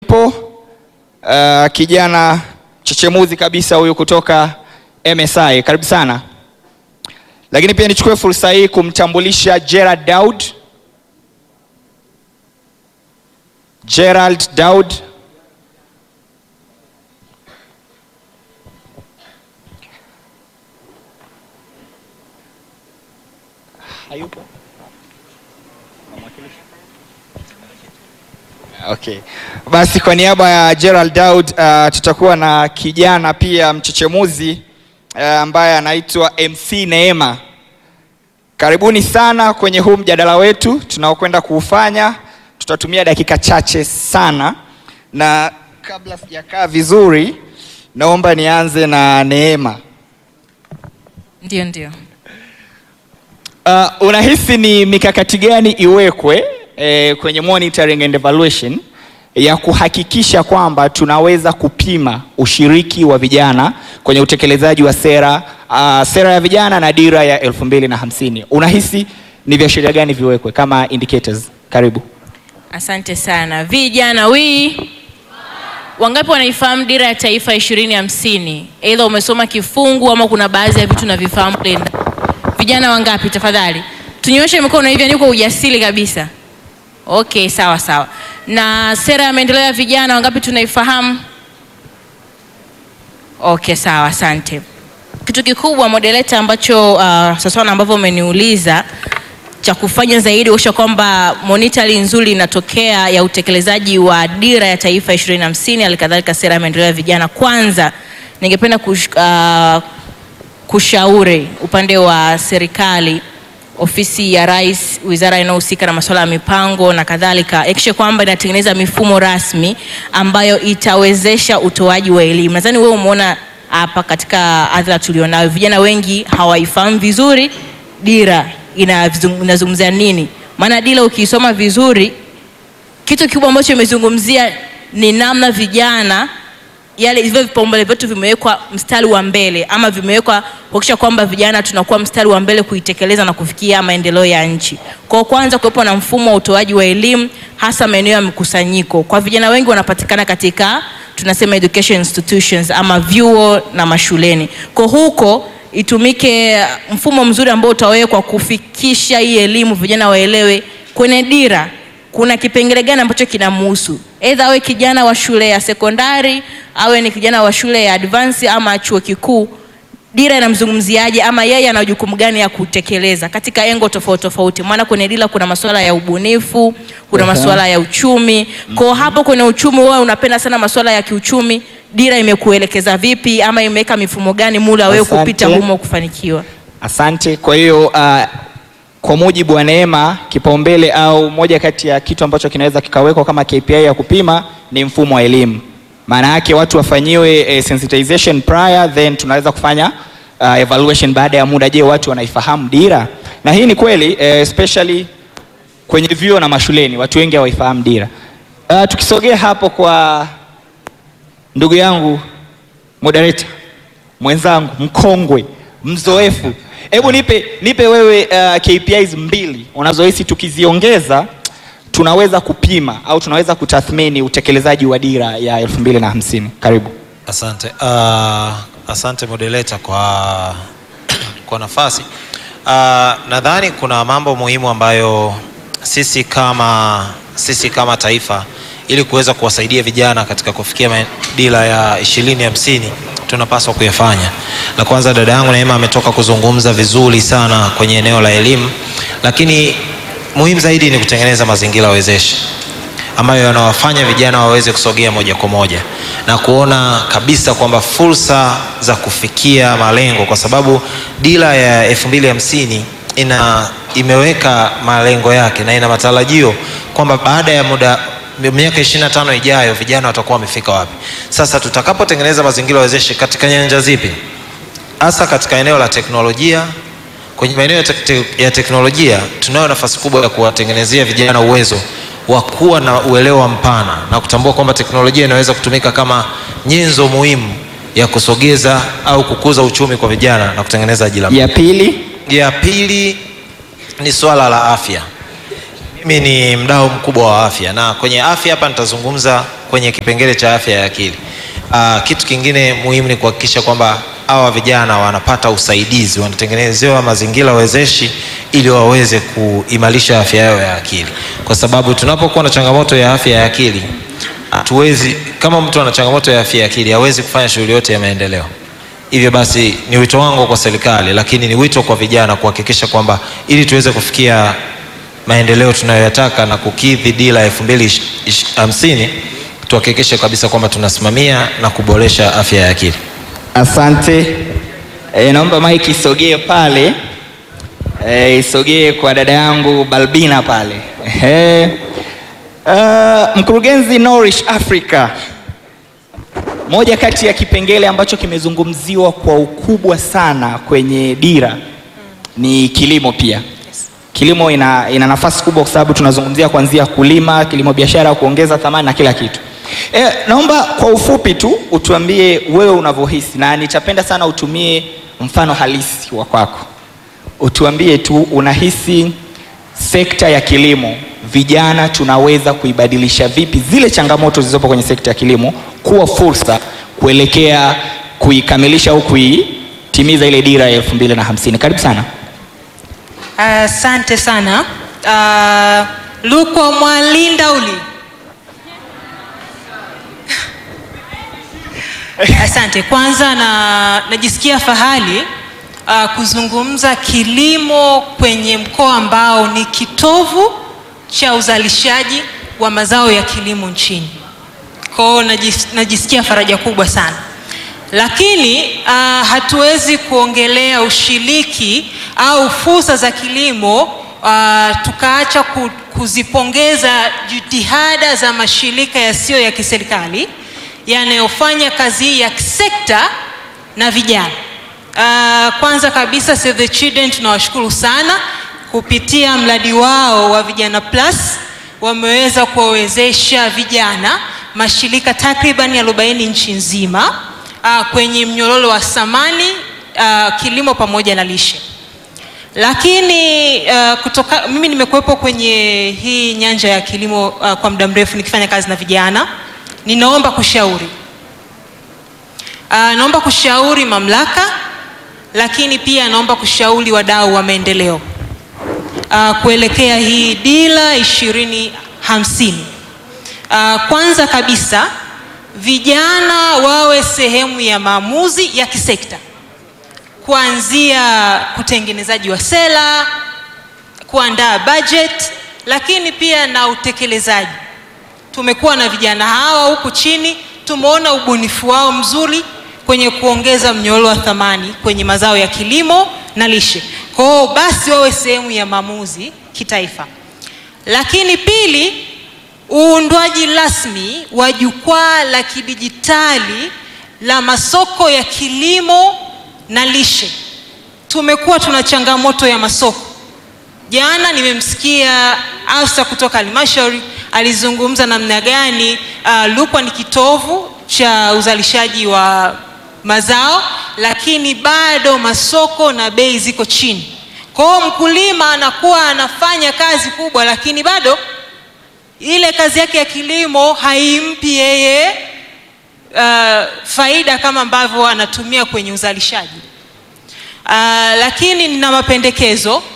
yupo uh, kijana chechemuzi kabisa huyu kutoka MSI, karibu sana. Lakini pia nichukue fursa hii kumtambulisha Gerald Daud. Gerald Daud hayupo. Okay. Basi kwa niaba ya Gerald Daud uh, tutakuwa na kijana pia mchechemuzi uh, ambaye anaitwa MC Neema. Karibuni sana kwenye huu mjadala wetu tunaokwenda kuufanya. Tutatumia dakika chache sana, na kabla sijakaa vizuri, naomba nianze na Neema. Ndio, ndio. Uh, unahisi ni mikakati gani iwekwe eh, kwenye monitoring and evaluation ya kuhakikisha kwamba tunaweza kupima ushiriki wa vijana kwenye utekelezaji wa sera uh, sera ya vijana na dira ya elfu mbili na hamsini. Unahisi ni viashiria gani viwekwe kama indicators? Karibu. Asante sana. Vijana wi wangapi wanaifahamu dira ya taifa ishirini hamsini? Aidha umesoma kifungu ama kuna baadhi ya vitu navifahamu kule ndani. Vijana wangapi tafadhali? Tunyoshe mikono hivi yani kwa ujasiri kabisa. Okay, sawa sawa. Na sera ya maendeleo ya vijana wangapi tunaifahamu? Okay, sawa, asante. Kitu kikubwa moderator ambacho uh, sasa na ambavyo umeniuliza cha kufanya zaidi kuhakikisha kwamba monitoring nzuri inatokea ya utekelezaji wa dira ya taifa 2050 alikadhalika sera ya maendeleo ya vijana. Kwanza ningependa kush, uh, kushauri upande wa serikali, ofisi ya Rais, wizara inayohusika na masuala ya mipango na kadhalika, hakikishe kwamba inatengeneza mifumo rasmi ambayo itawezesha utoaji wa elimu. Nadhani wewe umeona hapa katika hadhara tulionayo, vijana wengi hawaifahamu vizuri dira inazung- inazungumzia nini. Maana dira ukiisoma vizuri, kitu kikubwa ambacho imezungumzia ni namna vijana yale hivyo vipaumbele vyetu vimewekwa mstari wa mbele ama vimewekwa kuhakikisha kwamba vijana tunakuwa mstari wa mbele kuitekeleza na kufikia maendeleo ya nchi. Kwa kwanza kuwepo na mfumo wa utoaji wa elimu hasa maeneo ya mkusanyiko. Kwa vijana wengi wanapatikana katika tunasema education institutions ama vyuo na mashuleni. Kwa huko itumike mfumo mzuri ambao utawekwa kufikisha hii elimu vijana waelewe kwenye dira kuna kipengele gani ambacho kinamhusu, aidha awe kijana wa shule ya sekondari, awe ni kijana wa shule ya advance ama chuo kikuu. Dira inamzungumziaje ama yeye ana jukumu gani ya kutekeleza katika engo tofauti tofauti? Maana kwenye dira kuna masuala ya ubunifu, kuna Aha. masuala ya uchumi. Kwa hapo kwenye uchumi, wewe unapenda sana masuala ya kiuchumi, dira imekuelekeza vipi ama imeweka mifumo gani mula wewe Asante. kupita humo kufanikiwa? Asante. Kwa hiyo uh, kwa mujibu wa Neema, kipaumbele au moja kati ya kitu ambacho kinaweza kikawekwa kama KPI ya kupima ni mfumo wa elimu. Maana yake watu wafanyiwe eh, sensitization prior then tunaweza kufanya uh, evaluation baada ya muda. Je, watu wanaifahamu dira? Na hii ni kweli eh, especially kwenye vyuo na mashuleni watu wengi hawaifahamu dira. Uh, tukisogea hapo kwa ndugu yangu moderator mwenzangu mkongwe mzoefu, hebu nipe, nipe wewe uh, KPIs mbili unazohisi tukiziongeza tunaweza kupima au tunaweza kutathmini utekelezaji wa dira ya elfu mbili na hamsini. Karibu. Asante. Uh, asante moderator kwa, kwa nafasi. Uh, nadhani kuna mambo muhimu ambayo sisi kama, sisi kama taifa ili kuweza kuwasaidia vijana katika kufikia ma- dira ya ishirini hamsini tunapaswa kuyafanya. La kwanza, dada yangu Neema ametoka kuzungumza vizuri sana kwenye eneo la elimu, lakini muhimu zaidi ni kutengeneza mazingira wezeshi ambayo yanawafanya vijana waweze kusogea moja kwa moja na kuona kabisa kwamba fursa za kufikia malengo, kwa sababu dira ya elfu mbili hamsini ina imeweka malengo yake na ina matarajio kwamba baada ya muda miaka 25 ijayo vijana watakuwa wamefika wapi. Sasa tutakapotengeneza mazingira wezeshi katika nyanja zipi, hasa katika eneo la teknolojia kwenye maeneo ya, tek ya teknolojia tunayo nafasi kubwa ya kuwatengenezea vijana uwezo wa kuwa na uelewa mpana na kutambua kwamba teknolojia inaweza kutumika kama nyenzo muhimu ya kusogeza au kukuza uchumi kwa vijana na kutengeneza ajira. Ya pili Ya pili ni swala la afya. Mimi ni mdau mkubwa wa afya na kwenye afya hapa nitazungumza kwenye kipengele cha afya ya akili. Uh, kitu kingine muhimu ni kuhakikisha kwamba hawa vijana wanapata usaidizi, wanatengenezewa mazingira wezeshi ili waweze kuimarisha afya yao ya akili, kwa sababu tunapokuwa na changamoto ya afya ya akili hatuwezi, kama mtu ana changamoto ya afya ya akili hawezi kufanya shughuli yote ya maendeleo. Hivyo basi ni wito wangu kwa serikali, lakini ni wito kwa vijana kuhakikisha kwamba ili tuweze kufikia maendeleo tunayoyataka na kukidhi dira elfu mbili hamsini tuhakikishe kabisa kwamba tunasimamia na kuboresha afya ya akili. Asante. E, naomba maiki isogee pale e, isogee kwa dada yangu Balbina pale. E, uh, mkurugenzi Nourish Africa, moja kati ya kipengele ambacho kimezungumziwa kwa ukubwa sana kwenye dira ni kilimo pia. Kilimo ina, ina nafasi kubwa kwa sababu tunazungumzia kuanzia kulima, kilimo biashara, kuongeza thamani na kila kitu. E, naomba kwa ufupi tu utuambie wewe unavyohisi, na nitapenda sana utumie mfano halisi wa kwako. Utuambie tu unahisi sekta ya kilimo, vijana tunaweza kuibadilisha vipi zile changamoto zilizopo kwenye sekta ya kilimo kuwa fursa kuelekea kuikamilisha au kuitimiza ile dira ya elfu mbili na hamsini. Karibu sana. Asante sana uh, Lukwa Mwalindauli. Asante. Kwanza na najisikia fahari uh, kuzungumza kilimo kwenye mkoa ambao ni kitovu cha uzalishaji wa mazao ya kilimo nchini. Kwa hiyo najis, najisikia faraja kubwa sana lakini uh, hatuwezi kuongelea ushiriki au fursa za kilimo uh, tukaacha ku, kuzipongeza jitihada za mashirika yasiyo ya kiserikali yanayofanya kazi hii ya sekta na vijana. Uh, kwanza kabisa Save the Children tunawashukuru sana kupitia mradi wao wa Vijana Plus wameweza kuwawezesha vijana mashirika takribani arobaini nchi nzima uh, kwenye mnyororo wa thamani uh, kilimo pamoja na lishe. Lakini uh, kutoka, mimi nimekuwepo kwenye hii nyanja ya kilimo uh, kwa muda mrefu nikifanya kazi na vijana. Ninaomba kushauri uh, naomba kushauri mamlaka, lakini pia naomba kushauri wadau wa maendeleo uh, kuelekea hii dira ishirini hamsini. Uh, kwanza kabisa vijana wawe sehemu ya maamuzi ya kisekta, kuanzia kutengenezaji wa sera, kuandaa budget, lakini pia na utekelezaji. Tumekuwa na vijana hawa huku chini, tumeona ubunifu wao mzuri kwenye kuongeza mnyororo wa thamani kwenye mazao ya kilimo na lishe. Kwa hiyo basi wawe sehemu ya maamuzi kitaifa. Lakini pili, uundwaji rasmi wa jukwaa la kidijitali la masoko ya kilimo na lishe. Tumekuwa tuna changamoto ya masoko. Jana nimemsikia afisa kutoka halmashauri alizungumza namna gani uh, Lukwa ni kitovu cha uzalishaji wa mazao, lakini bado masoko na bei ziko chini. Kwa hiyo mkulima anakuwa anafanya kazi kubwa, lakini bado ile kazi yake ya kilimo haimpi yeye uh, faida kama ambavyo anatumia kwenye uzalishaji. Uh, lakini nina mapendekezo uh,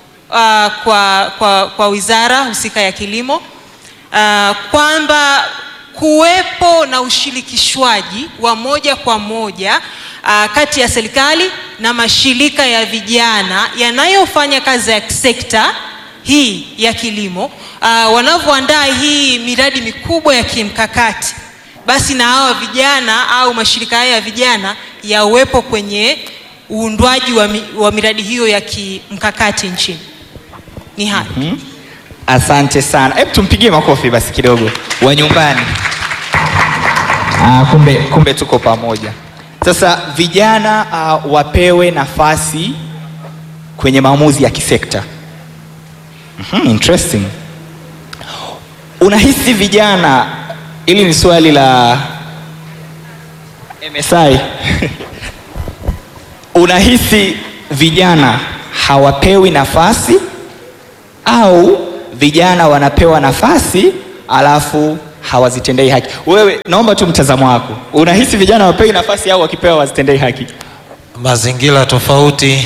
kwa, kwa, kwa wizara husika ya kilimo uh, kwamba kuwepo na ushirikishwaji wa moja kwa moja uh, kati ya serikali na mashirika ya vijana yanayofanya kazi ya sekta hii ya kilimo uh, wanavyoandaa hii miradi mikubwa ya kimkakati, basi na hawa vijana au mashirika haya ya vijana yawepo kwenye uundwaji wa, mi, wa miradi hiyo ya kimkakati nchini. Ni hayo. Hmm? Asante sana. Hebu tumpigie makofi basi kidogo wa nyumbani. Ah, kumbe, kumbe tuko pamoja. Sasa vijana uh, wapewe nafasi kwenye maamuzi ya kisekta. Mm-hmm, interesting. Unahisi vijana, ili ni swali la MSI. Unahisi vijana hawapewi nafasi au vijana wanapewa nafasi alafu hawazitendei haki. Wewe naomba tu mtazamo wako, unahisi vijana wapewi nafasi au wakipewa wazitendei haki? Mazingira tofauti,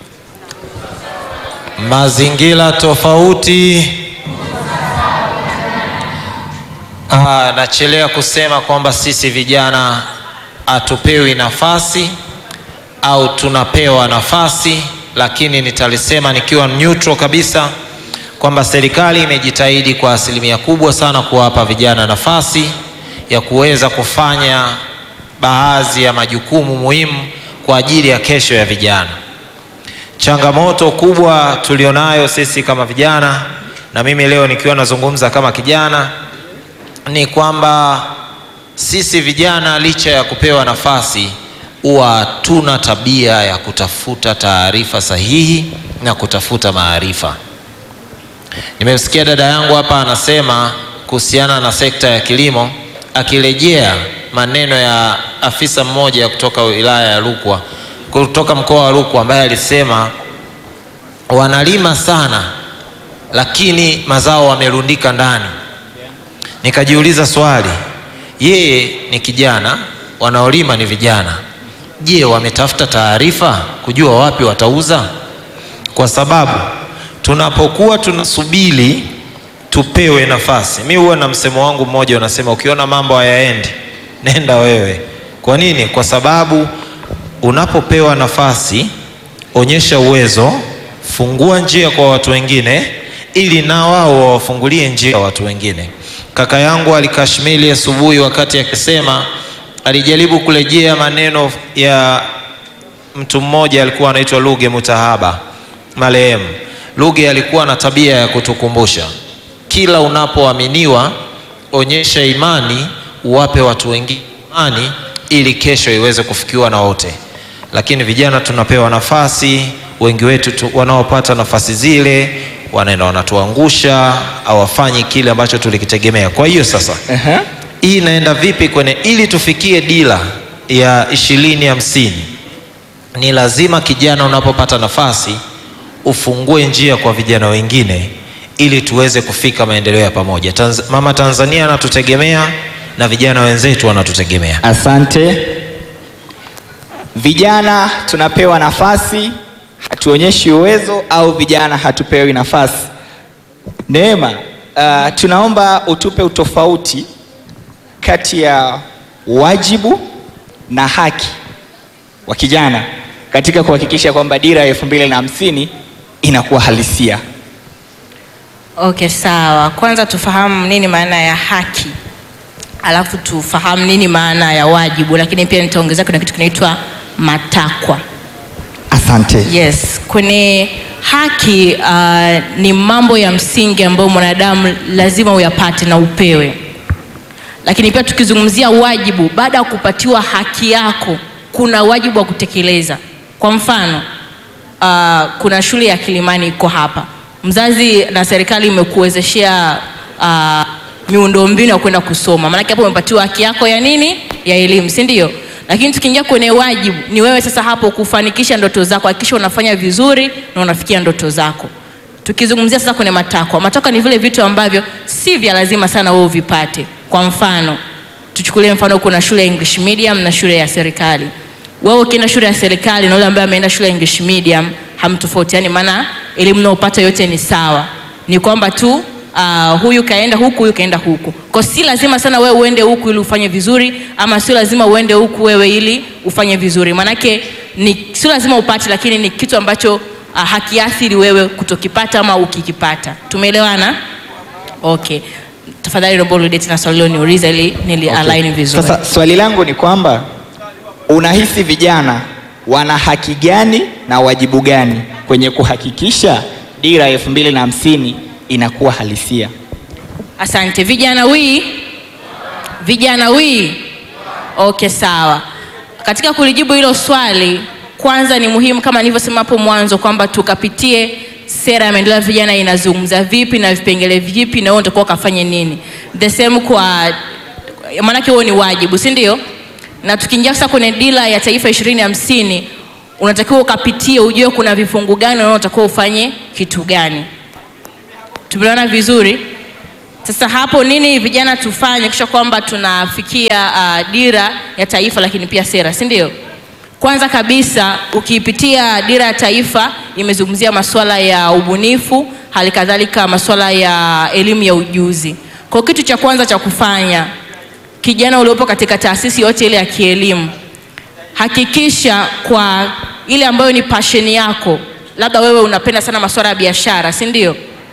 mazingira tofauti. Ah, nachelea kusema kwamba sisi vijana hatupewi nafasi au tunapewa nafasi, lakini nitalisema nikiwa neutral kabisa kwamba serikali imejitahidi kwa asilimia kubwa sana kuwapa vijana nafasi ya kuweza kufanya baadhi ya majukumu muhimu kwa ajili ya kesho ya vijana. Changamoto kubwa tulionayo sisi kama vijana, na mimi leo nikiwa nazungumza kama kijana, ni kwamba sisi vijana licha ya kupewa nafasi huwa hatuna tabia ya kutafuta taarifa sahihi na kutafuta maarifa. Nimemsikia dada yangu hapa anasema kuhusiana na sekta ya kilimo, akirejea maneno ya afisa mmoja kutoka wilaya ya Rukwa, kutoka mkoa wa Rukwa, ambaye alisema wanalima sana, lakini mazao wamerundika ndani. Nikajiuliza swali, yeye ni kijana, wanaolima ni vijana. Je, wametafuta taarifa kujua wapi watauza? Kwa sababu tunapokuwa tunasubiri tupewe nafasi, mi huwa na msemo wangu mmoja unasema, ukiona mambo hayaendi nenda wewe. Kwa nini? Kwa sababu unapopewa nafasi, onyesha uwezo, fungua njia kwa watu wengine, ili na wao wawafungulie njia watu wengine. Kaka yangu alikashmili asubuhi wakati akisema, alijaribu kurejea maneno ya mtu mmoja alikuwa anaitwa Luge Mutahaba marehemu. Luge alikuwa na tabia ya kutukumbusha kila unapoaminiwa, onyesha imani, uwape watu wengine imani, ili kesho iweze kufikiwa na wote. Lakini vijana tunapewa nafasi, wengi wetu tu, wanaopata nafasi zile wanaenda wanatuangusha, hawafanyi kile ambacho tulikitegemea. Kwa hiyo sasa Aha. hii inaenda vipi kwenye ili tufikie dira ya ishirini hamsini? Ni lazima kijana, unapopata nafasi ufungue njia kwa vijana wengine ili tuweze kufika maendeleo ya pamoja. Tanz Mama Tanzania anatutegemea na vijana wenzetu wanatutegemea. Asante. Vijana tunapewa nafasi, hatuonyeshi uwezo au vijana hatupewi nafasi? Neema, uh, tunaomba utupe utofauti kati ya wajibu na haki wa kijana katika kuhakikisha kwamba dira ya elfu mbili na hamsini inakuwa halisia. Okay, sawa. Kwanza tufahamu nini maana ya haki, alafu tufahamu nini maana ya wajibu, lakini pia nitaongezea kuna kitu kinaitwa matakwa. Asante. Yes, kwenye haki uh, ni mambo ya msingi ambayo mwanadamu lazima uyapate na upewe. Lakini pia tukizungumzia wajibu, baada ya kupatiwa haki yako, kuna wajibu wa kutekeleza. Kwa mfano uh, kuna shule ya Kilimani iko hapa, mzazi na serikali imekuwezeshea uh, miundombinu ya kwenda kusoma, maanake hapo umepatiwa haki yako ya nini, ya elimu, si ndio? Lakini tukiingia kwenye wajibu, ni wewe sasa hapo kufanikisha ndoto zako, hakikisha unafanya vizuri na unafikia ndoto zako. Tukizungumzia sasa kwenye matakwa, matakwa ni vile vitu ambavyo si vya lazima sana wewe uvipate. Kwa mfano, tuchukulie mfano, kuna shule ya English medium na shule ya serikali. Wewe ukienda shule ya serikali na yule ambaye ameenda shule ya English medium hamtofautiani, maana elimu unayopata yote ni sawa, ni kwamba tu Uh, huyu kaenda huku, huyu kaenda huku. Kwa si lazima sana wewe uende huku ili ufanye vizuri, ama sio lazima uende huku wewe ili ufanye vizuri. Maanake ni sio lazima upate, lakini ni kitu ambacho uh, hakiathiri wewe kutokipata ama ukikipata. Tumeelewana? Okay. Tafadhali naomba urudie tena swali lilo niuliza ili nili align vizuri. Sasa swali langu ni kwamba unahisi vijana wana haki gani na wajibu gani kwenye kuhakikisha dira ya elfu mbili na hamsini inakuwa halisia? Asante. Vijana wii, vijana wii. Okay, sawa. Katika kulijibu hilo swali, kwanza ni muhimu kama nilivyosema hapo mwanzo kwamba tukapitie sera ya maendeleo ya vijana inazungumza vipi na vipengele vipi, na wewe utakuwa ukafanye nini. The same kwa maanake huo ni wajibu, si ndio? Na tukiingia sasa kwenye dira ya taifa ishirini hamsini unatakiwa ukapitie ujue kuna vifungu gani na unatakiwa ufanye kitu gani. Tumeona vizuri. Sasa hapo nini vijana tufanye kisha kwamba tunafikia uh, dira ya taifa lakini pia sera, si ndio? Kwanza kabisa ukiipitia dira ya taifa imezungumzia masuala ya ubunifu, hali kadhalika masuala ya elimu ya ujuzi. Kwa kitu cha kwanza cha kufanya, kijana uliopo katika taasisi yote ile ya kielimu, hakikisha kwa ile ambayo ni passion yako, labda wewe unapenda sana masuala ya biashara, si ndio?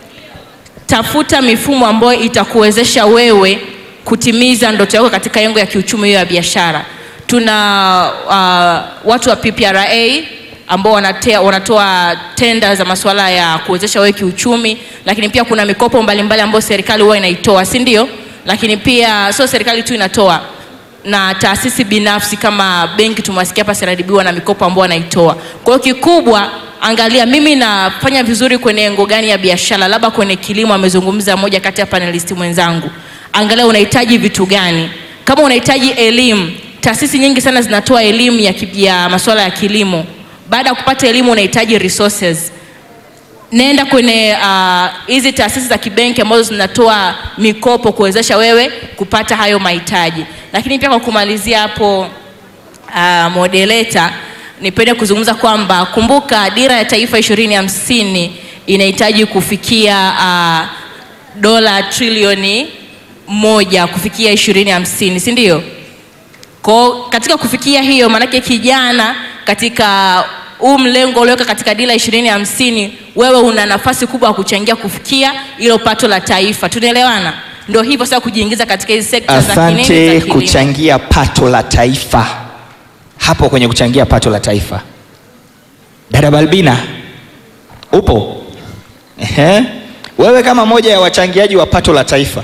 Tafuta mifumo ambayo itakuwezesha wewe kutimiza ndoto yako katika yengo ya kiuchumi hiyo ya biashara. Tuna uh, watu wa PPRA ambao wanatea, wanatoa tenda za masuala ya kuwezesha wewe kiuchumi, lakini pia kuna mikopo mbalimbali ambayo serikali huwa inaitoa, si ndio? Lakini pia sio serikali tu inatoa na taasisi binafsi kama benki, tumewasikia hapa CRDB na mikopo ambao wanaitoa. Kwa hiyo kikubwa angalia mimi nafanya vizuri kwenye engo gani ya biashara, labda kwenye kilimo, amezungumza moja kati ya panelisti mwenzangu. Angalia unahitaji vitu gani. Kama unahitaji elimu, taasisi nyingi sana zinatoa elimu ya, ki- ya masuala ya kilimo. Baada ya kupata elimu, unahitaji resources. Nenda kwenye ah, hizi taasisi za kibenki ambazo zinatoa mikopo kuwezesha wewe kupata hayo mahitaji. Lakini pia kwa kumalizia hapo uh, modeleta nipende kuzungumza kwamba kumbuka dira ya taifa ishirini hamsini inahitaji kufikia uh, dola trilioni moja kufikia ishirini hamsini si ndio? Kwa katika kufikia hiyo, maanake kijana katika huu mlengo ulioweka katika dira ishirini hamsini, wewe una nafasi kubwa ya kuchangia kufikia hilo pato la taifa. Tunaelewana? Ndio hivyo sasa, kujiingiza katika hizi sekta za kinene za Asante. kilimo. Kuchangia pato la taifa, hapo kwenye kuchangia pato la taifa, dada Balbina upo? Ehe. Wewe kama moja ya wachangiaji wa pato la taifa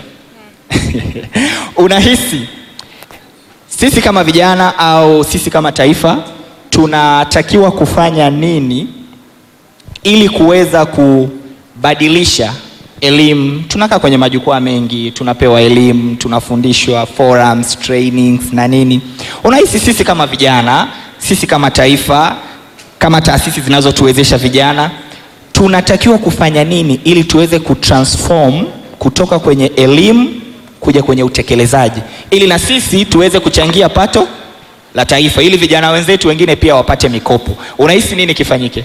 unahisi sisi kama vijana au sisi kama taifa tunatakiwa kufanya nini ili kuweza kubadilisha elimu. Tunakaa kwenye majukwaa mengi, tunapewa elimu, tunafundishwa forums, trainings na nini. Unahisi sisi kama vijana, sisi kama taifa, kama taasisi zinazotuwezesha vijana, tunatakiwa kufanya nini ili tuweze kutransform kutoka kwenye elimu kuja kwenye utekelezaji, ili na sisi tuweze kuchangia pato la taifa, ili vijana wenzetu wengine pia wapate mikopo. Unahisi nini kifanyike?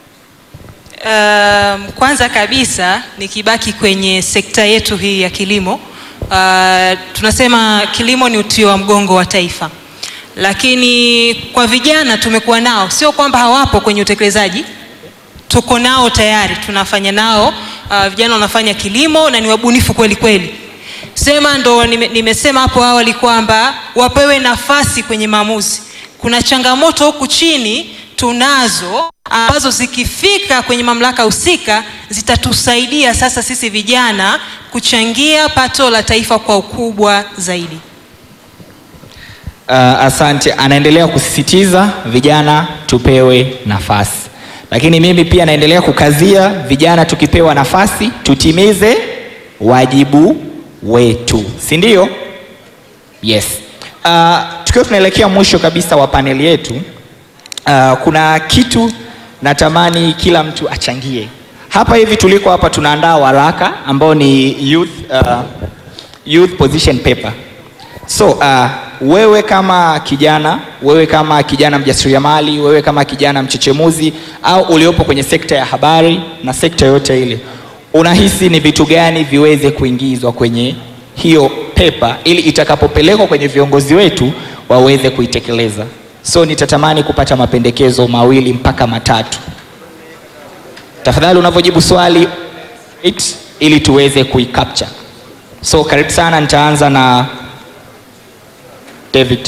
Um, kwanza kabisa nikibaki kwenye sekta yetu hii ya kilimo uh, tunasema kilimo ni uti wa mgongo wa taifa, lakini kwa vijana tumekuwa nao, sio kwamba hawapo kwenye utekelezaji, tuko nao tayari, tunafanya nao. Uh, vijana wanafanya kilimo na ni wabunifu kweli kweli. Sema ndo nime, nimesema hapo awali kwamba wapewe nafasi kwenye maamuzi. Kuna changamoto huku chini tunazo ambazo zikifika kwenye mamlaka husika zitatusaidia sasa sisi vijana kuchangia pato la taifa kwa ukubwa zaidi. Uh, asante. Anaendelea kusisitiza vijana tupewe nafasi, lakini mimi pia naendelea kukazia vijana, tukipewa nafasi tutimize wajibu wetu, si ndio? Yes. Uh, tukiwa tunaelekea mwisho kabisa wa paneli yetu, uh, kuna kitu natamani kila mtu achangie hapa. Hivi tuliko hapa tunaandaa waraka ambao ni youth, uh, youth position paper So uh, wewe kama kijana, wewe kama kijana mjasiriamali, wewe kama kijana mchechemuzi au uliopo kwenye sekta ya habari na sekta yote ile, unahisi ni vitu gani viweze kuingizwa kwenye hiyo pepa ili itakapopelekwa kwenye viongozi wetu waweze kuitekeleza? So nitatamani kupata mapendekezo mawili mpaka matatu. Tafadhali unavyojibu swali it, ili tuweze kuicapture. So karibu sana, nitaanza na David.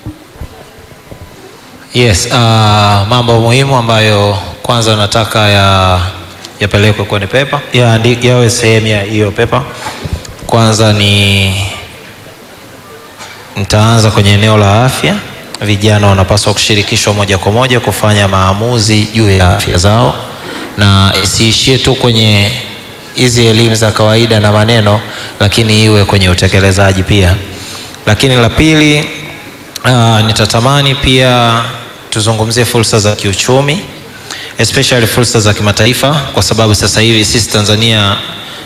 Yes, uh, mambo muhimu ambayo kwanza nataka ya yapelekwe kwenye pepa ya, yawe sehemu ya hiyo pepa. Kwanza ni nitaanza kwenye eneo la afya. Vijana wanapaswa kushirikishwa moja kwa moja kufanya maamuzi juu ya afya zao, na isiishie tu kwenye hizi elimu za kawaida na maneno, lakini iwe kwenye utekelezaji pia. Lakini la pili, uh, nitatamani pia tuzungumzie fursa za kiuchumi especially fursa za kimataifa, kwa sababu sasa hivi sisi Tanzania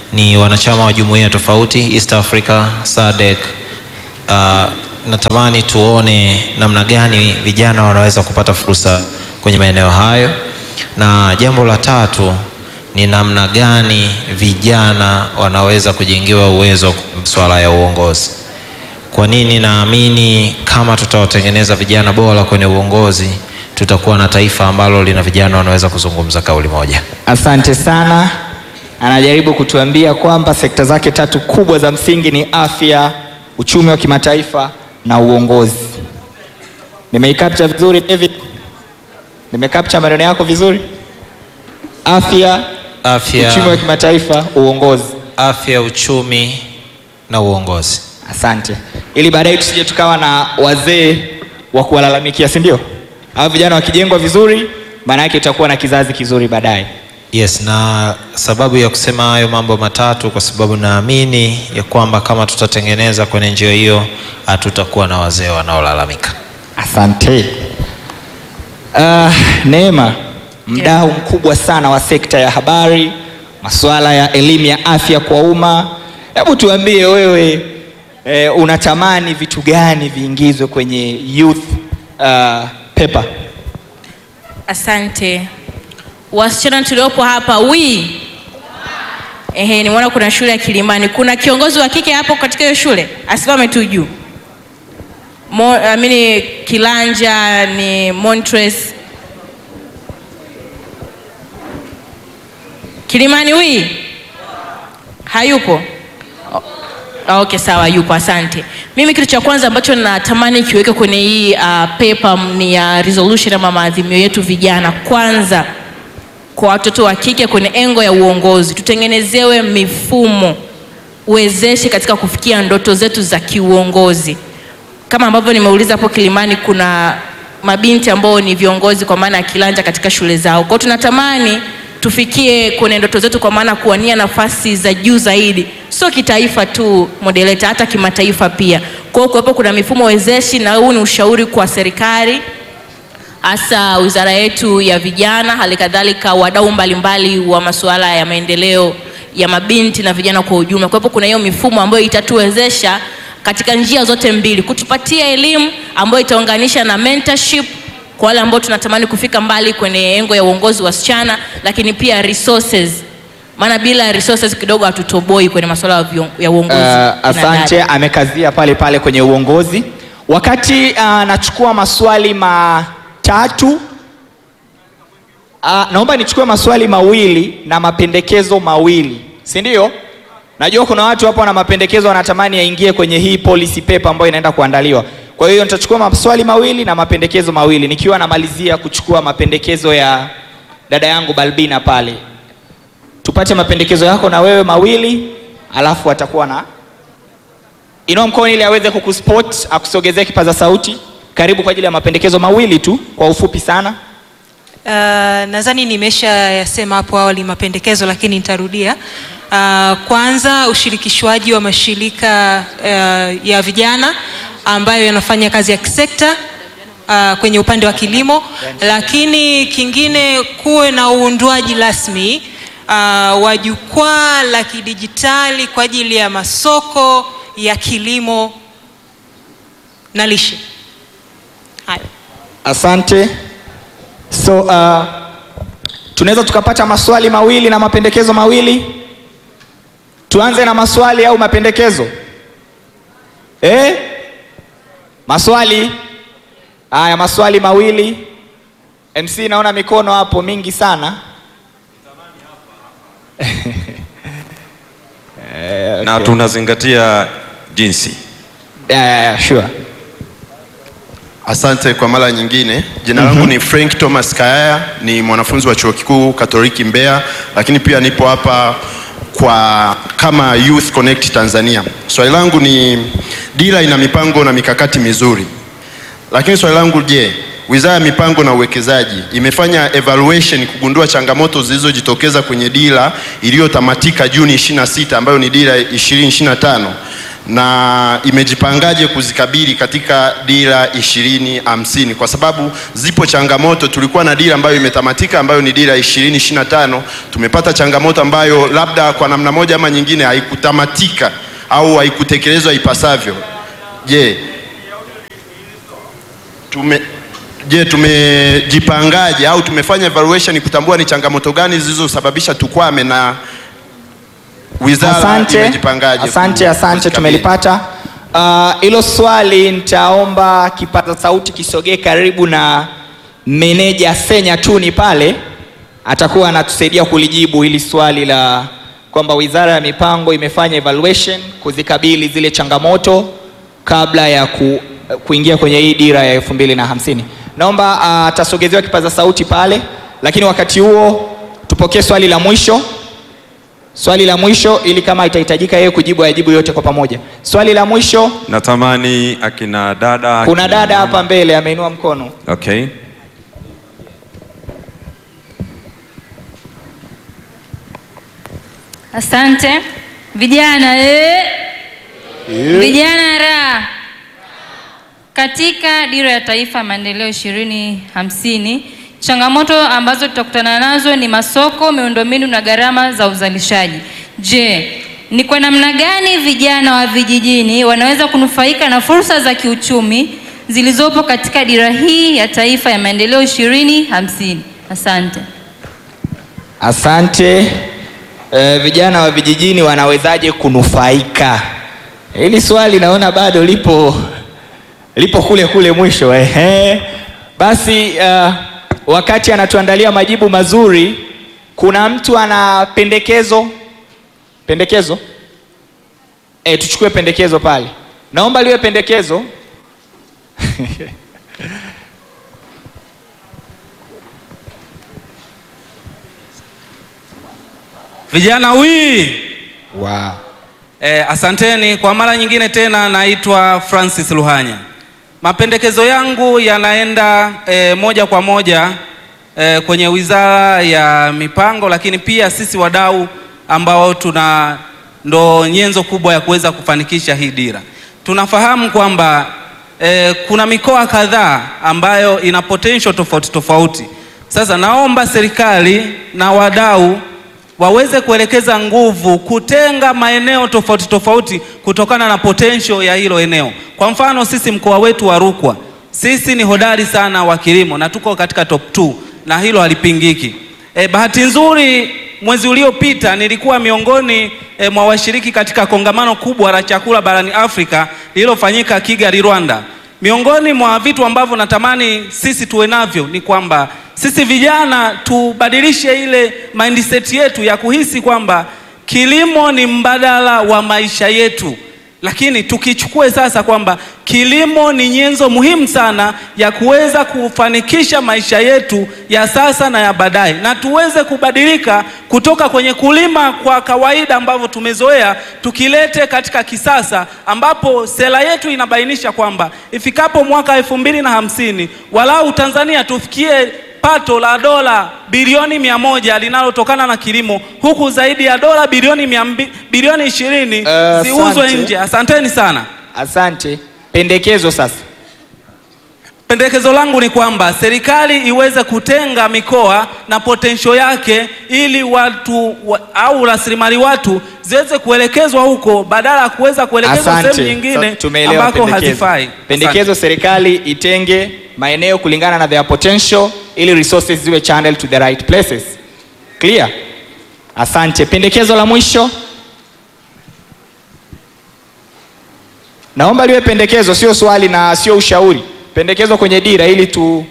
ni wanachama wa jumuiya tofauti East Africa, SADC. Uh, natamani tuone namna gani vijana wanaweza kupata fursa kwenye maeneo hayo, na jambo la tatu ni namna gani vijana wanaweza kujengewa uwezo swala ya uongozi. Kwa nini naamini kama tutawatengeneza vijana bora kwenye uongozi, tutakuwa na taifa ambalo lina vijana wanaweza kuzungumza kauli moja. Asante sana. Anajaribu kutuambia kwamba sekta zake tatu kubwa za msingi ni afya, uchumi wa kimataifa na uongozi. Nimeicapture vizuri David? Nimecapture maneno yako vizuri? Afya, Afya, uchumi wa kimataifa, uongozi. afya, uchumi na uongozi. Asante, ili baadaye tusije tukawa na wazee wa kuwalalamikia, si ndio? Hao vijana wakijengwa vizuri, maana yake tutakuwa na kizazi kizuri baadaye. Yes, na sababu ya kusema hayo mambo matatu kwa sababu naamini ya kwamba kama tutatengeneza kwenye njia hiyo hatutakuwa na wazee wanaolalamika. Asante. Uh, Neema, mdau mkubwa sana wa sekta ya habari, masuala ya elimu ya afya kwa umma. Hebu tuambie wewe, eh, unatamani vitu gani viingizwe kwenye youth uh, paper? Asante wasichana tuliopo hapa wi ehe, nimeona kuna shule ya Kilimani. Kuna kiongozi wa kike hapo katika hiyo shule, asimame tu juu. Mo, amini Kilanja ni Montres Kilimani wi hayupo. Ah, Okay, sawa, yupo. Asante. Mimi kitu cha kwanza ambacho natamani kiweke kwenye hii uh, paper ni ya resolution ama maadhimio yetu vijana, kwanza kwa watoto wa kike kwenye engo ya uongozi, tutengenezewe mifumo uwezeshe katika kufikia ndoto zetu za kiuongozi. Kama ambavyo nimeuliza hapo Kilimani, kuna mabinti ambao ni viongozi kwa maana ya kilanja katika shule zao. Kwa hiyo tunatamani tufikie kwenye ndoto zetu kwa maana kuwania nafasi za juu zaidi, sio kitaifa tu modeleta, hata kimataifa pia. Kwa hiyo kuwepo kuna mifumo wezeshi, na huu ni ushauri kwa serikali hasa wizara yetu ya vijana, hali kadhalika wadau mbalimbali wa masuala ya maendeleo ya mabinti na vijana kwa ujumla. Kwa hivyo kuna hiyo mifumo ambayo itatuwezesha katika njia zote mbili, kutupatia elimu ambayo itaunganisha na mentorship kwa wale ambao tunatamani kufika mbali kwenye engo ya uongozi wasichana, lakini pia resources, maana bila resources kidogo hatutoboi kwenye masuala ya vion- ya uongozi. Uh, kina asante, dada. amekazia pale pale kwenye uongozi. Wakati uh, nachukua maswali matatu uh, naomba nichukue maswali mawili na mapendekezo mawili, si ndio? Najua kuna watu hapo wana mapendekezo wanatamani yaingie kwenye hii policy paper ambayo inaenda kuandaliwa. Kwa hiyo nitachukua maswali mawili na mapendekezo mawili, nikiwa namalizia kuchukua mapendekezo ya dada yangu Balbina pale. Tupate mapendekezo yako na wewe mawili, alafu atakuwa na inua mkono ili aweze kukuspot akusogezee kipaza sauti. Karibu kwa ajili ya mapendekezo mawili tu kwa ufupi sana. Uh, nadhani nimesha yasema hapo awali mapendekezo, lakini nitarudia. Uh, kwanza ushirikishwaji wa mashirika uh, ya vijana ambayo yanafanya kazi ya kisekta uh, kwenye upande wa kilimo, lakini kingine kuwe na uundwaji rasmi uh, wa jukwaa la kidijitali kwa ajili ya masoko ya kilimo na lishe. Hayo. Asante. So uh, tunaweza tukapata maswali mawili na mapendekezo mawili. Tuanze na maswali au mapendekezo? Eh? Maswali. Haya, maswali mawili. MC, naona mikono hapo mingi sana. Eh, na okay. tunazingatia jinsi. Yeah, yeah, yeah, sure. Asante kwa mara nyingine. Jina langu ni Frank Thomas Kayaya, ni mwanafunzi wa Chuo Kikuu Katoliki Mbeya, lakini pia nipo hapa kwa kama Youth Connect Tanzania. Swali langu ni dira ina mipango na mikakati mizuri, lakini swali langu je, Wizara ya Mipango na Uwekezaji imefanya evaluation kugundua changamoto zilizojitokeza kwenye dira iliyotamatika Juni 26 ambayo ni dira 2025 na imejipangaje kuzikabili katika dira ishirini hamsini kwa sababu zipo changamoto. Tulikuwa na dira ambayo imetamatika ambayo ni dira ishirini ishirini na tano. Tumepata changamoto ambayo labda kwa namna moja ama nyingine haikutamatika au haikutekelezwa ipasavyo. Je, tume je tumejipangaje au tumefanya evaluation kutambua ni changamoto gani zilizosababisha tukwame na wizara Asante, imejipangaje? asante, ku- asante, kuzikabili? tumelipata Ah, hilo. swali nitaomba kipaza sauti kisogee karibu na meneja Senya Tuni pale, atakuwa anatusaidia kulijibu hili swali la kwamba wizara ya mipango imefanya evaluation kuzikabili zile changamoto kabla ya ku, kuingia kwenye hii dira ya elfu mbili na hamsini. Naomba ah, atasogezewa kipaza sauti pale, lakini wakati huo tupokee swali la mwisho swali la mwisho ili kama itahitajika yeye kujibu ajibu yote kwa pamoja. Swali la mwisho, Natamani akina dada kuna akina dada mama. hapa mbele ameinua mkono. Okay. Asante vijana eh. Vijana ra katika dira ya taifa ya maendeleo ishirini hamsini, changamoto ambazo tutakutana nazo ni masoko, miundombinu na gharama za uzalishaji. Je, ni kwa namna gani vijana wa vijijini wanaweza kunufaika na fursa za kiuchumi zilizopo katika dira hii ya taifa ya maendeleo ishirini hamsini? Asante. Asante. E, vijana wa vijijini wanawezaje kunufaika? Hili swali naona bado lipo lipo kule kule mwisho. Ehe. Basi uh, wakati anatuandalia majibu mazuri, kuna mtu ana pendekezo pendekezo? E, tuchukue pendekezo pale. Naomba liwe pendekezo. Vijana wii Wow. eh, asanteni kwa mara nyingine tena. Naitwa Francis Luhanya. Mapendekezo yangu yanaenda eh, moja kwa moja eh, kwenye Wizara ya Mipango, lakini pia sisi wadau ambao tuna ndo nyenzo kubwa ya kuweza kufanikisha hii dira. Tunafahamu kwamba eh, kuna mikoa kadhaa ambayo ina potential tofauti tofauti. Sasa naomba serikali na wadau waweze kuelekeza nguvu kutenga maeneo tofauti tofauti kutokana na potential ya hilo eneo. Kwa mfano sisi mkoa wetu wa Rukwa, sisi ni hodari sana wa kilimo na tuko katika top 2 na hilo halipingiki. E, bahati nzuri mwezi uliopita nilikuwa miongoni e, mwa washiriki katika kongamano kubwa la chakula barani Afrika lililofanyika Kigali, Rwanda. Miongoni mwa vitu ambavyo natamani sisi tuwe navyo ni kwamba sisi vijana tubadilishe ile mindset yetu ya kuhisi kwamba kilimo ni mbadala wa maisha yetu, lakini tukichukue sasa kwamba kilimo ni nyenzo muhimu sana ya kuweza kufanikisha maisha yetu ya sasa na ya baadaye, na tuweze kubadilika kutoka kwenye kulima kwa kawaida ambavyo tumezoea, tukilete katika kisasa, ambapo sera yetu inabainisha kwamba ifikapo mwaka elfu mbili na hamsini walau Tanzania tufikie pato la dola bilioni mia moja linalotokana na kilimo huku zaidi ya dola bilioni mia mbi, bilioni ishirini Eh, ziuzwe asante. nje. Asanteni sana. Asante. Pendekezo sasa. Pendekezo langu ni kwamba serikali iweze kutenga mikoa na potential yake ili watu wa, au rasilimali watu ziweze kuelekezwa huko badala ya kuweza kuelekezwa sehemu Asante. nyingine Sa- tumeelewa ambako pendekezo. hazifai. Pendekezo serikali itenge maeneo kulingana na their potential ili resources ziwe channel to the right places. Clear? Asante. Pendekezo la mwisho. Naomba liwe pendekezo, sio swali na sio ushauri. Pendekezo kwenye dira ili tu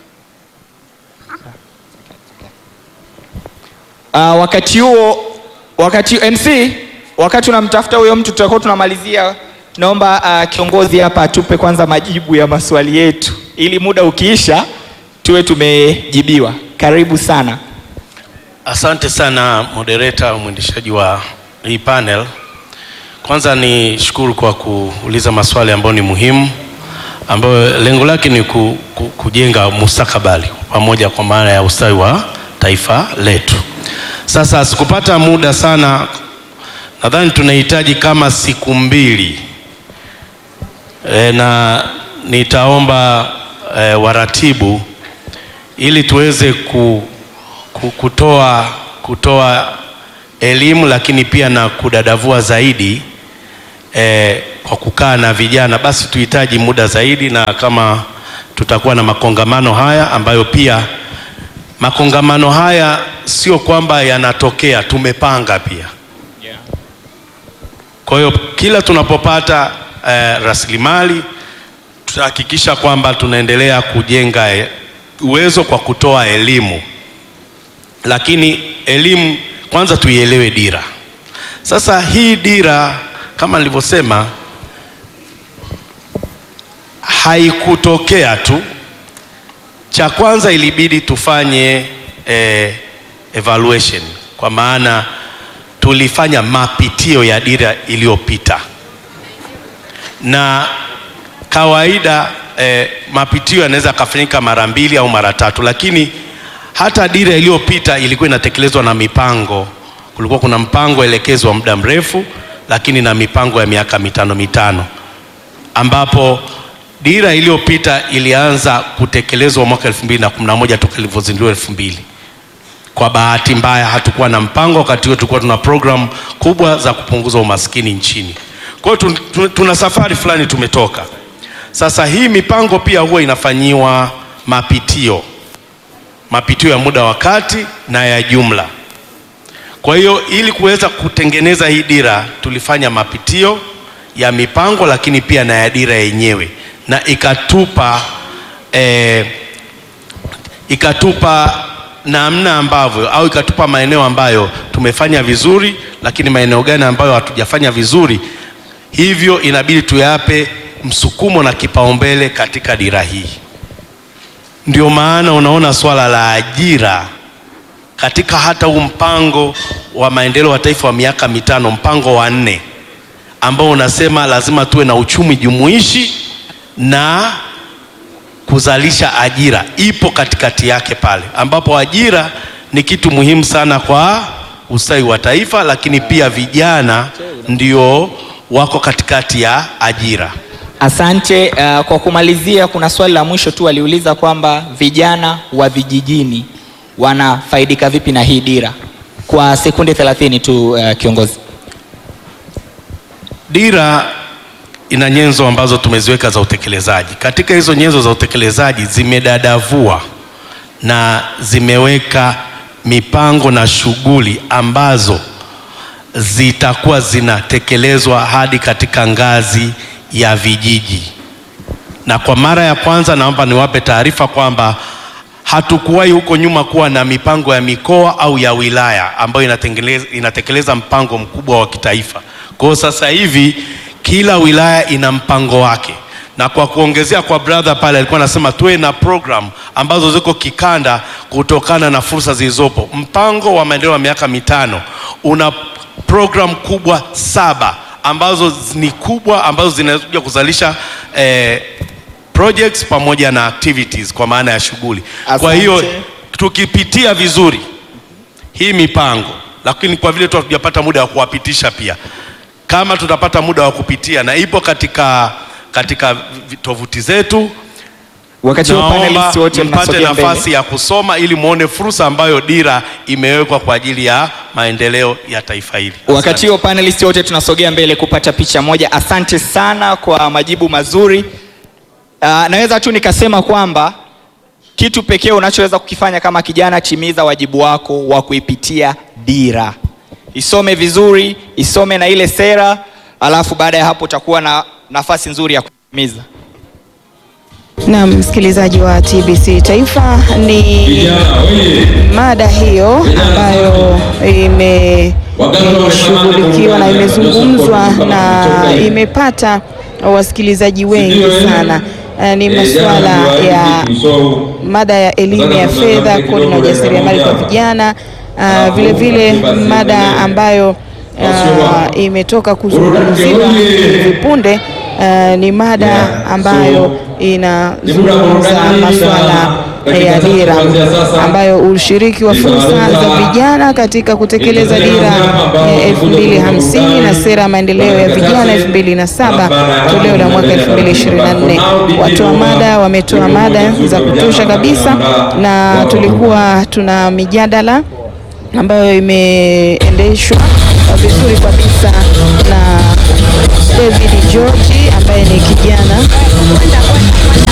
Uh, wakati huo wakati MC wakati unamtafuta huyo mtu tutakuwa tunamalizia. Naomba uh, kiongozi hapa atupe kwanza majibu ya maswali yetu ili muda ukiisha tuwe tumejibiwa. Karibu sana. Asante sana moderator, mwendeshaji wa hii panel. Kwanza ni shukuru kwa kuuliza maswali ambayo ni muhimu, ambayo lengo lake ni ku, ku, kujenga mustakabali pamoja kwa maana ya ustawi wa taifa letu. Sasa sikupata muda sana, nadhani tunahitaji kama siku mbili e, na nitaomba e, waratibu ili tuweze ku, ku, kutoa, kutoa elimu lakini pia na kudadavua zaidi e, kwa kukaa na vijana, basi tuhitaji muda zaidi, na kama tutakuwa na makongamano haya ambayo pia makongamano haya sio kwamba yanatokea, tumepanga pia. Kwa hiyo kila tunapopata eh, rasilimali tutahakikisha kwamba tunaendelea kujenga eh, uwezo kwa kutoa elimu, lakini elimu kwanza tuielewe dira. Sasa hii dira kama nilivyosema haikutokea tu. Cha kwanza ilibidi tufanye eh, evaluation kwa maana tulifanya mapitio ya dira iliyopita, na kawaida eh, mapitio yanaweza kafanyika mara mbili au mara tatu, lakini hata dira iliyopita ilikuwa inatekelezwa na mipango. Kulikuwa kuna mpango elekezi wa muda mrefu, lakini na mipango ya miaka mitano mitano, ambapo dira iliyopita ilianza kutekelezwa mwaka 2011 toka ilivyozinduliwa 2000. Kwa bahati mbaya hatukuwa na mpango wakati huo, tulikuwa tuna program kubwa za kupunguza umaskini nchini. Kwa hiyo tun- tun- tuna safari fulani tumetoka. Sasa hii mipango pia huwa inafanyiwa mapitio, mapitio ya muda wa kati na ya jumla. Kwa hiyo ili kuweza kutengeneza hii dira tulifanya mapitio ya mipango, lakini pia na ya dira yenyewe, na ikatupa eh, ikatupa namna ambavyo au ikatupa maeneo ambayo tumefanya vizuri, lakini maeneo gani ambayo hatujafanya vizuri, hivyo inabidi tuyape msukumo na kipaumbele katika dira hii. Ndio maana unaona swala la ajira katika hata huu mpango wa maendeleo wa taifa wa miaka mitano, mpango wa nne ambao unasema lazima tuwe na uchumi jumuishi na kuzalisha ajira, ipo katikati yake pale, ambapo ajira ni kitu muhimu sana kwa ustawi wa taifa, lakini pia vijana ndio wako katikati ya ajira. Asante. Uh, kwa kumalizia, kuna swali la mwisho tu aliuliza kwamba vijana wa vijijini wanafaidika vipi na hii dira, kwa sekunde 30 tu uh, kiongozi. Dira ina nyenzo ambazo tumeziweka za utekelezaji. Katika hizo nyenzo za utekelezaji zimedadavua na zimeweka mipango na shughuli ambazo zitakuwa zinatekelezwa hadi katika ngazi ya vijiji. Na kwa mara ya kwanza, naomba niwape taarifa kwamba hatukuwahi huko nyuma kuwa na mipango ya mikoa au ya wilaya ambayo inatekeleza, inatekeleza mpango mkubwa wa kitaifa. Kwa hiyo sasa hivi kila wilaya ina mpango wake, na kwa kuongezea kwa brother pale alikuwa anasema tuwe na program ambazo ziko kikanda kutokana na fursa zilizopo. Mpango wa maendeleo ya miaka mitano una program kubwa saba ambazo ni kubwa ambazo zinakuja kuzalisha eh, projects pamoja na activities kwa maana ya shughuli. Kwa Asante. hiyo tukipitia vizuri hii mipango, lakini kwa vile tu hatujapata muda wa kuwapitisha pia, kama tutapata muda wa kupitia na ipo katika katika vi- tovuti zetu, Wakati huo naomba panelists wote mpate mnasogea mbele. nafasi ya kusoma ili muone fursa ambayo dira imewekwa kwa ajili ya maendeleo ya taifa hili. Wakati huo panelists wote tunasogea mbele kupata picha moja. Asante sana kwa majibu mazuri. Uh, naweza tu nikasema kwamba kitu pekee unachoweza kukifanya kama kijana, timiza wajibu wako wa kuipitia dira, isome vizuri, isome na ile sera, alafu baada ya hapo utakuwa na nafasi nzuri ya kutimiza. Na msikilizaji wa TBC Taifa, ni mada hiyo ambayo imeshughulikiwa na imezungumzwa na imepata wasikilizaji wengi sana. Eh, Ni masuala ya mada ya elimu ya fedha, kodi na ujasiriamali kwa vijana. Ah, Vile vile mada ambayo ah, imetoka kuzungumziwa hivi punde ah, ni mada ambayo inazungumza masuala ya dira ambayo ushiriki wa fursa za vijana katika kutekeleza dira ya 2050 na sera ya maendeleo ya vijana 2007 toleo la mwaka 2024. Watoa mada wametoa mada za kutosha kabisa, na tulikuwa tuna mijadala ambayo imeendeshwa vizuri kabisa na David George ambaye ni kijana